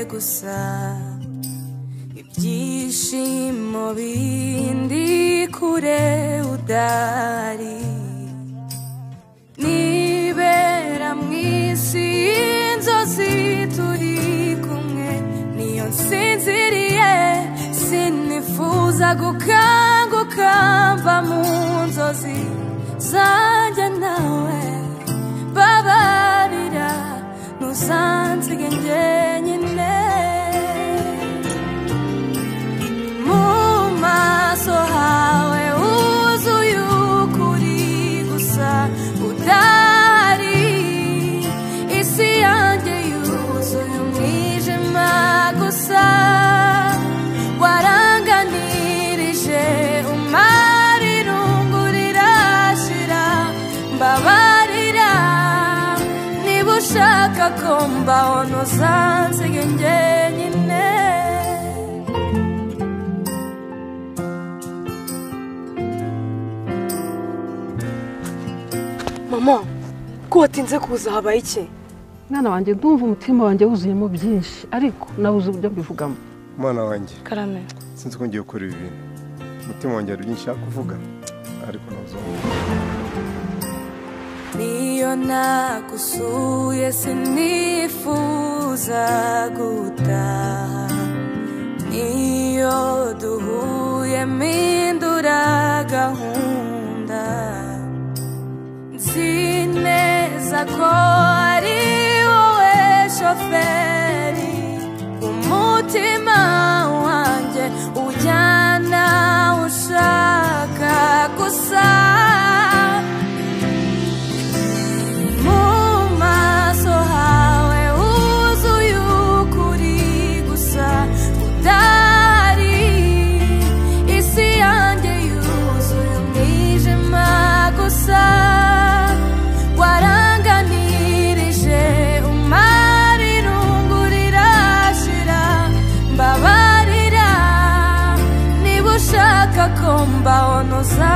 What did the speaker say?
gusa ibyishimo bindi kure udari nibera mu isi y'inzozi turi kumwe niyo nsinziriye sinifuza gukanguka mva mu nzozi zanjye nawe babarira ntusanzige njyenyine mu maso hawe huzuye ukuri gusa udahari isi yanjye yuzuye umwijima gusa waranganirije umara irungurira shira mbabarira niba ushaka ko mbaho ntusanzige njyenyine mama ko watinze kuza habaye iki mwana wanjye ndumva umutima wanjye wuzuyemo byinshi ariko nabuze uburyo mbivugamo umwana wanjye karame sinzi ko ngiye gukora ibi bintu umutima wanjye hari byinshi nshaka kuvuga ariko ntuzumva niyo nagusuye sinifuza gutaha niyo duhuye mpindura gahunda nzi neza ko ari wowe shoferi umutima wanjye ujyana aho ushaka gusa mu maso hawe huzuye ukuri gusa udahari isi yanjye yuzuye umwijima gusa waranganirije umara irungu rirashira mbabarira niba ushaka ko mbaho ntuza